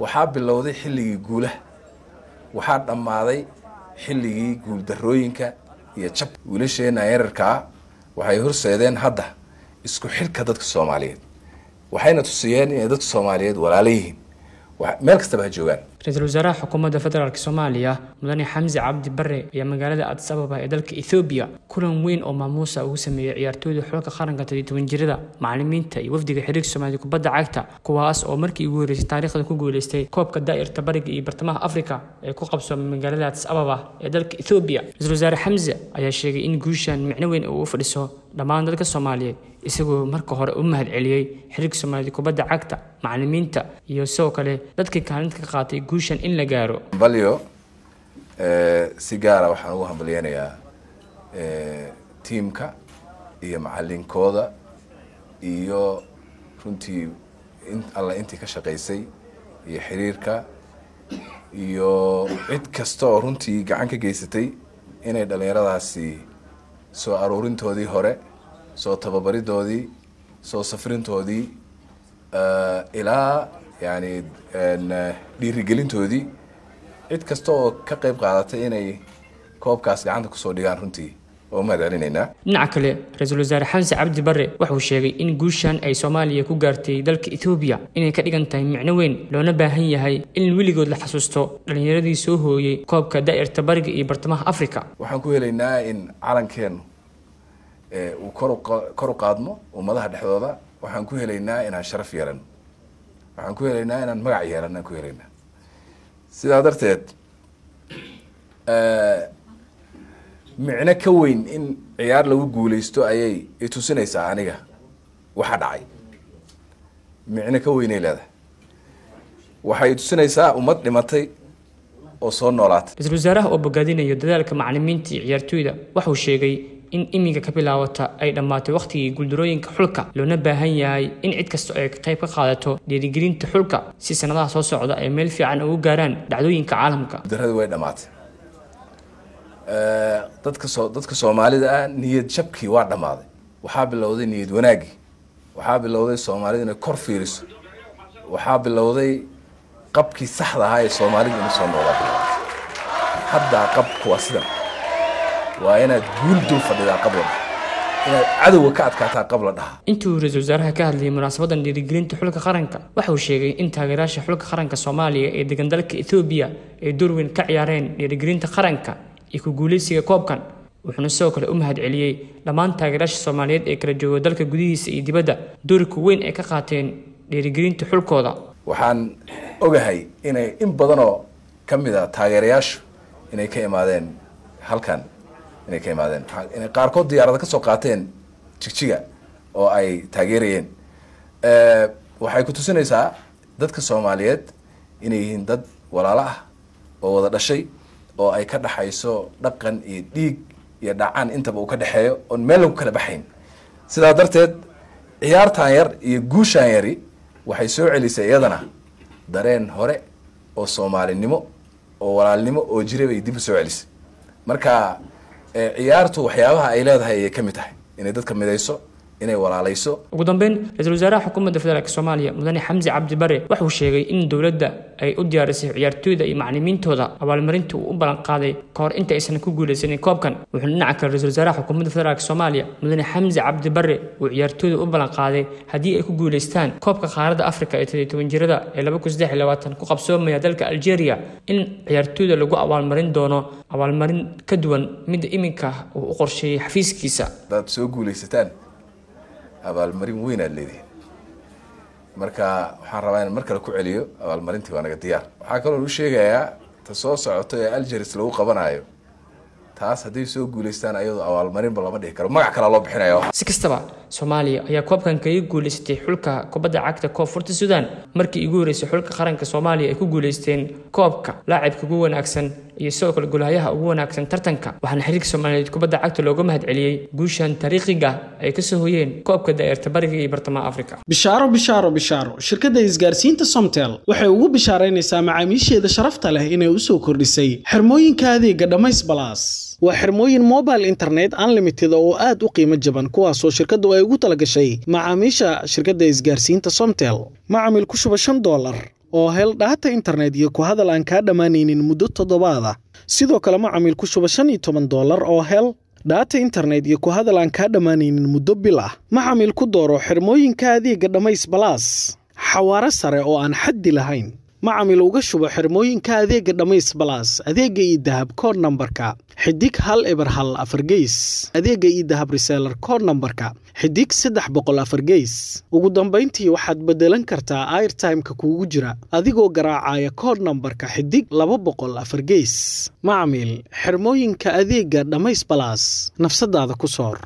waxaa bilowday xilligii guulaha waxaa dhammaaday xilligii guuldarrooyinka iyo jab wiilasheenna yararkaa waxay horseedeen hadda isku xidhka dadka soomaaliyeed waxayna tusiyeen inay dadka soomaaliyeed walaalo yihiin meel kastaba ha joogaan ra-iisul wasaaraha xukuumadda federaalk soomaaliya mudane xamsi cabdi bare ayaa magaalada adis ababa ee dalka ethoobiya kulan weyn oo maamuusa ugu sameeyey ciyaartooyda xulka qaranka todii toban jirada macalimiinta iyo wafdiga xiriirka soomaalida kubadda cagta kuwaas oo markii ugu horreysay taariikhda ku guuleystay koobka daa'irta bariga iyo bartamaha afrika ee ku qabsoomay magaalada adis ababa ee dalka ethoobiya ra-iisul wasaare xamse ayaa sheegay in guushan micno weyn uu u fadhiso dhammaan dadka soomaaliyeed isagoo marka hore u mahad celiyey xiriirka soomaalida kubadda cagta macalimiinta iyo sidoo kale dadkii kaalinta ka qaatay guushan in la gaaro balyo si gaara waxaan ugu hambalyeynayaa tiimka iyo macalinkooda iyo runtii alla intii ka shaqaysay iyo xiriirka iyo cid kasta oo runtii gacan ka geysatay inay dhallinyaradaasi soo aruurintoodii hore soo tababaridoodii soo safrintoodii ilaa yani dhiirigelintoodii cid kasta oo ka qayb qaadatay inay koobkaas gacanta kusoo dhigaan runtii waa u mahad celinaynaa dhinaca kale ra-iisul wasaare xamse cabdi bare wuxuu sheegay in guushan ay soomaaliya ku gaartay dalka ethoobiya inay ka dhigan tahay micno weyn loona baahan yahay in weligood la xasuusto dhallinyaradii soo hooyey koobka daa'irta bariga iyo bartamaha africa waxaan ku helaynaa in calankeenu uu kor u qaadmo ummadaha dhexdooda waxaan ku helaynaa inaan sharaf yeelano waxaan ku helaynaa inaan magac yeelano aan ku helaynaa sidaa darteed micno ka weyn in ciyaar lagu guuleysto ayay itusinaysaa aniga waxa dhacay micno ka weynay leedahay waxay itusinaysaa ummad dhimatay oo soo noolaatay ra-iisul wasaaraha oo bogaadinayo dadaalka macalimiinta iyo ciyaartooyda waxuu sheegay in imiga ka bilaawata ay dhammaatay wakhtigii guuldarooyinka xulka loona baahan yahay in cid kasta ay qayb ka qaadato dhiirigelinta xulka si sanadaha soo socda ay meel fiican ugu gaaraan dhacdooyinka caalamka guuldaradii way dhammaatay dadka soo dadka soomaalida ah niyad jabkii waa dhammaaday waxaa bilowday niyad wanaaggii waxaa bilowday soomaalida inay kor fiiriso waxaa bilowday qabkii saxda ahaa ee soomaalida inay soo noolaa haddaa qabku waa sidan waa inaad guul dul fadhidaa qabla inaad cadowga ka adkaataa qabla dhaha intii uu ra-iisul wasaaraha ka hadlayay munaasabadan dhiirigelinta xulka qaranka waxa uu sheegay in taageerayaasha xulka qaranka soomaaliya ee degan dalka ethoobiya ay door weyn ka ciyaareen dhiirigelinta qaranka iyo ku guuleysiga koobkan wuxuuna sidoo kale u mahad celiyey dhammaan taageerayaasha soomaaliyeed ee kala jooga dalka gudihiisa iyo dibadda doorka weyn ay ka qaateen dhiirigelinta xulkooda waxaan ogahay inay in badanoo ka mid a taageerayaashu inay ka imaadeen halkan inay ka imaadeen inay qaarkood diyaarada ka soo qaateen jigjiga oo ay taageerayeen waxay ku tusinaysaa dadka soomaaliyeed inay yihiin dad walaalo ah oo wada dhashay oo ay ka dhaxayso dhaqan iyo dhiig iyo dhacaan intaba uu ka dhexeeyo oon meel lagu kala baxayn sidaa darteed ciyaartan yar iyo guushaan yari waxay soo celisay iyadana dareen hore oo soomaalinimo oo walaalnimo oo jira bay dib u soo celisay marka ciyaartu waxyaabaha ay leedahay ayay ka mid tahay inay dadka midayso inay walaalayso ugu dambeyn ra-iisul wasaaraha xukuumadda federaalk soomaaliya mudane xamsi cabdi bare wuxuu sheegay in dowladda ay u diyaarisay ciyaartooyda iyo macalimiintooda abaalmarinta uu u ballan qaaday ka hor inta aysan ku guuleysanin koobkan wuxuuna dhinaca kale ra-isul wasaaraha xukuumadda federaalk soomaaliya mudane xamsi cabdi bare uu ciyaartooyda u ballan qaaday haddii ay ku guuleystaan koobka qaaradda afrika ee toddobiy toban jirada ee laba kun saddex iyo labaatan ku qabsoomaya dalka algeria in ciyaartooyda lagu abaalmarin doono abaalmarin ka duwan midda iminka uu u qorsheeyey xafiiskiisa hadaad soo guuleysataan abaalmarin weyn aad leedihin marka waxaan rabaa inaan mar kale ku celiyo abaalmarintii waa naga diyaar waxaa kaloo u sheegayaa ta soo socoto ee algeris lagu qabanayo taas hadday soo guuleystaan ayadoo abaalmarinba lama dhihi karo magac kalea loo bixinayo si kastaba soomaaliya ayaa koobkan kaga guuleysatay xulka kubadda cagta koonfurta suudaan markii ugu horreysay xulka qaranka soomaaliya ay ku guuleysteen koobka laacibka ugu wanaagsan iyo sidoo kale golahayaha ugu wanaagsan tartanka waxaana xiriirka soomaaliyeed kubadda cagta looga mahad celiyey guushan taariikhiga ay kasoo hoyeen koobka daa'irta bariga iyo bartamaha afrika bishaaro bishaaro bishaaro shirkadda isgaarsiinta somtel waxay ugu bishaaraynaysaa macaamiisheeda sharafta leh inay u soo kordhisay xirmooyinka adeega dhammays balaas waa xirmooyin mobile internet unlimited oo aad u qiimo jaban kuwaasoo shirkaddu ay ugu talagashay macaamiisha shirkadda isgaarsiinta somtel macamil ku shuba shan doolar oo hel dhaata internet iyo ku hadal aan kaa dhammaanaynin muddo toddobaad ah sidoo kale macamiil ku shuba shan iyo toban doolar oo hel dhaata internet iyo ku hadal aan kaa dhammaanaynin muddo bil ah macamiil ku dooro xirmooyinka adeega dhammays balaas xawaaro sare oo aan xaddi lahayn macamiil uga shubo xirmooyinka adeega dhammays balaas adeega iyo dahab kood nambarka xidig hal eber hal afargeys adeega iyo dahab reseelar kood nambarka xidig saddex boqol afargeys ugu dambayntii waxaad beddelan kartaa airtimeka kuugu jira adigoo garaacaya kood nambarka xidig laba boqol afargeys macamiil xirmooyinka adeega dhammays balaas nafsadaada ku soor